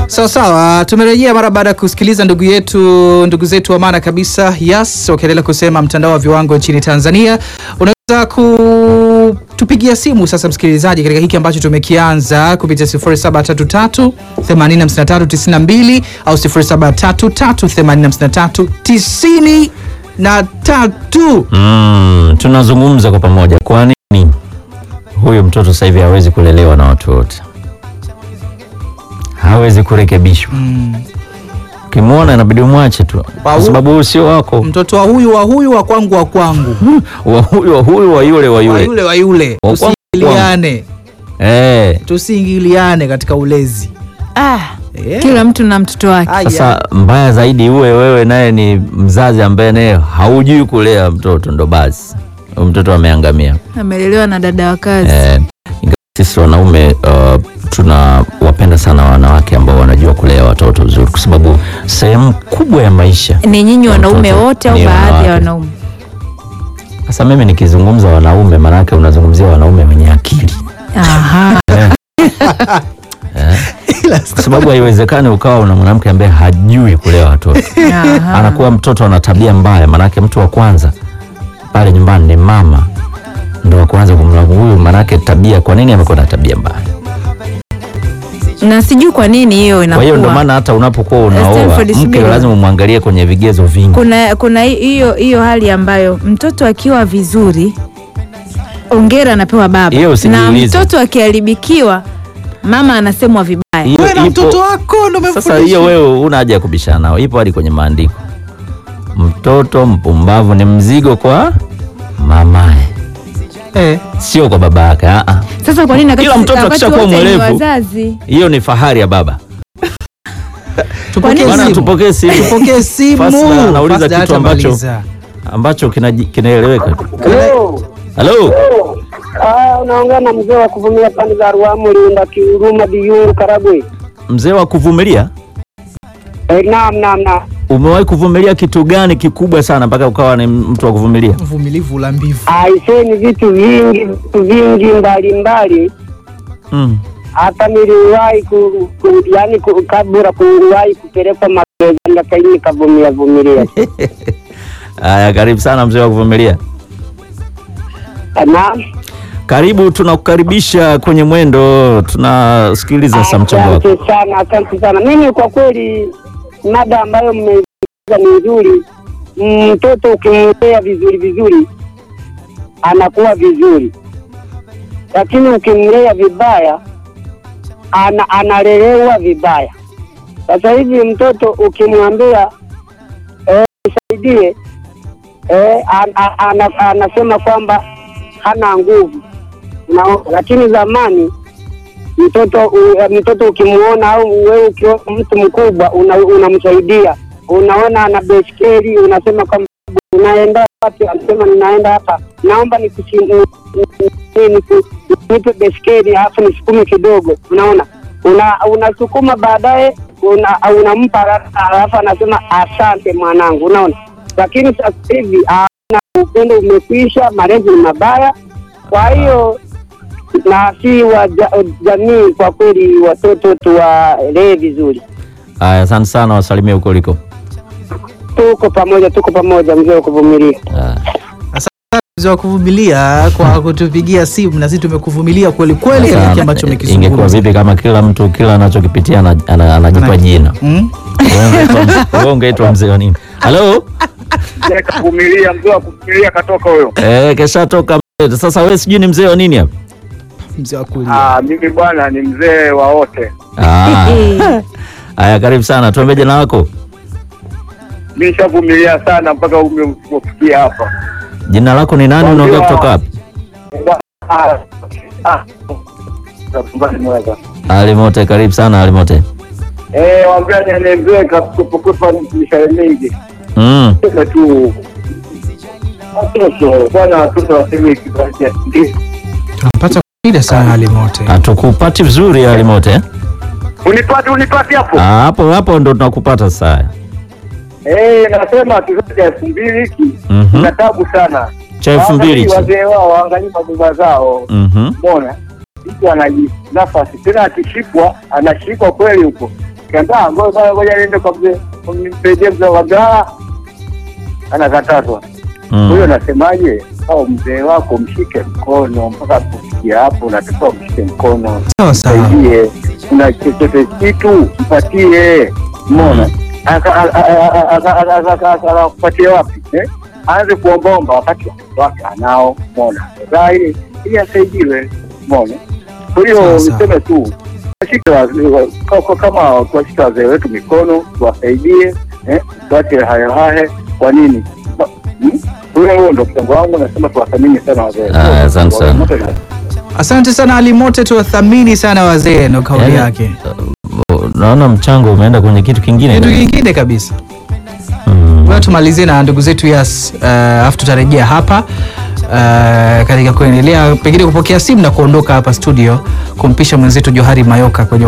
Sawa sawa, tumerejea mara baada ya kusikiliza ndugu yetu ndugu zetu wa maana kabisa Yas wakiendelea kusema mtandao wa viwango nchini Tanzania. Unaweza kutupigia simu sasa, msikilizaji, katika hiki ambacho tumekianza kupitia 0733 805392 au 0733 805393 Mm, tunazungumza kwa pamoja. Kwa nini huyu mtoto sasa hivi hawezi kulelewa na watu wote? Hawezi kurekebishwa. Ukimwona inabidi umwache tu, kwa Wa- sababu huyu sio wako, mtoto wa huyu wa huyu wa kwangu wa kwangu wa huyu wa huyu wa yule wa wa yule. yule wa yule, Wa kwangu, tusiingiliane, Eh, tusiingiliane katika ulezi. Ah, Eh. kila mtu na mtoto wake. Aya. sasa mbaya zaidi uwe wewe naye ni mzazi ambaye naye haujui kulea mtoto, ndo basi huyu mtoto ameangamia. Amelelewa na dada wa kazi. Eh, ingawa sisi wanaume uh, tunawapenda sana wanawake ambao wanajua kulea watoto vizuri, kwa sababu sehemu kubwa ya maisha. Ni nyinyi ya wanaume mtoto wote au ni baadhi wanawake. ya wanaume? Sasa mimi nikizungumza wanaume, maanake unazungumzia wanaume wenye akili Aha. kwa sababu haiwezekani ukawa una mwanamke ambaye hajui kulea watoto Aha. anakuwa mtoto ana tabia mbaya, maanake mtu wa kwanza pale nyumbani ni mama, ndo wa kwanza kumlaumu huyu, maanake tabia. Kwa nini amekuwa na tabia mbaya? Na sijui kwa nini hiyo Kwa hiyo ndo inakuwa. maana hata unapokuwa unaoa Stanford mke Subira. lazima umwangalie kwenye vigezo vingi. Kuna kuna hi- hiyo hiyo hali ambayo mtoto akiwa vizuri ongera anapewa baba, Hiyo na usijiulize. mtoto akiharibikiwa mama anasemwa vibaya. Hiyo Wewe na ipo- mtoto wako ndo Sasa umemfundisha. hiyo wewe una haja ya kubishana nao, ipo hadi kwenye maandiko. Mtoto mpumbavu ni mzigo kwa mamaye, Eh. sio kwa baba yake. ah, ah. Sasa kwa nini wakati- Kila mtoto wakati akishakuwa wote ni mwerevu, wazazi? Hiyo ni fahari ya baba. Tupokee nini? Bwana, simu. tupokee simu Tupokee simu. Fasla anauliza Fasla kitu ambacho hatamaliza. ambacho kinaji- kinaeleweka. Hello. Halo, Ah, unaongea na mzee wa kuvumilia pande za Ruamu, Linda, Kiuruma, Biyungu, Karagwe. mzee wa kuvumilia, Eh, naam, naam, naam. umewahi kuvumilia kitu gani kikubwa sana mpaka ukawa ni mtu wa kuvumilia? Mvumilivu la mbivu. Aiseni vitu vingi, vitu vingi mbalimbali. Mm. Hata niliwahi ku, ku, yani ku, kabla kuwahi kupelekwa magereza lakini nikavumilia vumilia. Haya, karibu sana mzee wa kuvumilia. Ah, Naam. Karibu, tunakukaribisha kwenye mwendo, tunasikiliza sasa mchango wako. Asante sana, asante sana. Mimi kwa kweli mada ambayo mmeiza ni nzuri. Mtoto ukimlea vizuri vizuri anakuwa vizuri, lakini ukimlea vibaya ana, analelewa vibaya. Sasa hivi mtoto ukimwambia eh, nisaidie eh, an, an, ana, anasema kwamba hana nguvu Unaona? lakini zamani mtoto u- mtoto ukimuona au wewe ukiona mtu mkubwa una- unamsaidia unaona ana beskeli unasema kwamba unaenda wapi anasema ninaenda hapa naomba nikusi- ni- ni- niku- nipe beskeli alafu nisukume kidogo unaona una unasukuma baadaye una, unampa haraka, alafu anasema asante mwanangu unaona lakini sasa hivi ana upendo umekwisha malezi ni mabaya kwa hiyo na si wa ja- jamii kwa kweli, watoto tuwalee vizuri. Haya, asante sana, wasalimie huko uliko. Tuko pamoja, tuko pamoja, mzee wa kuvumilia. Haya. Mzee wa kuvumilia kwa kutupigia simu na sisi tumekuvumilia kweli kweli Sasa, hiki ambacho ingekuwa umekizungumza. vipi kama kila mtu kila anachokipitia ana- ana- anajipa Ana- jina? Mm? Wewe ungeitwa- wewe ungeitwa mzee wa nini? Halo, kavumilia mzee wa kuvumilia katoka huyo. eh, kesha toka. Sasa wewe sijui ni mzee wa nini hapa? Mzee wa kulia. Ah, mimi bwana ni mzee wa wote. Ah. Haya, karibu sana, tuambie jina lako. Mimi nishavumilia sana mpaka umefikia hapa. Jina lako ni nani? Unaongea kutoka wapi? Ah, ah. Nakumbana mweza. Alimote, karibu sana Alimote. Eh, waambia ni mzee kakupa mishale mingi. Mm. Sema tu watoto bwana, watoto waseme kizazi ndio. Tunampata shida sana alimote. Hatukupati vizuri Alimote. eh? Unipate unipate hapo. Ah, hapo hapo ndo tunakupata sasa. Eh, nasema kizazi cha elfu mbili hiki Mhm. kuna tabu sana. Cha elfu mbili Waangalie hichi. wazee wao waangalie mababa zao. Mhm. Mbona mtu anaji nafasi tena, akishikwa anashikwa kweli huko, kiandaa ngoja ngoja niende kwa mzee kumsaidia mzee wa gaa anakatazwa Mm. huyo nasemaje au mzee wako mshike mkono mpaka kufikia hapo unatakiwa mshike mkono sawa sawa msaidie kuna chochote kitu mpatie mona akakupatia wapi eh? aanze kuombaomba wakati watoto wake anao mona aa ili ili asaidiwe mona kwa hiyo Sawa, sawa. niseme tu tuwashike wazee wa- ka- ka- kama tuwashike wazee wetu mikono tuwasaidie eh? tuache hayahahe kwa nini Ba- hmm? huyo huo ndo mchango wangu nasema tuwathamini sana wazee Ah, asante sana. asante sana Ali Mote tuwathamini sana wazee ndo kauli Yaani, yake uh, naona mchango umeenda kwenye kitu kingine kitu kingine kabisa Mm. Ngoja tumalizie na ndugu zetu Yas, uh, afu tutarejea hapa uh, katika kuendelea pengine kupokea simu na kuondoka hapa studio kumpisha mwenzetu Johari Mayoka kwenye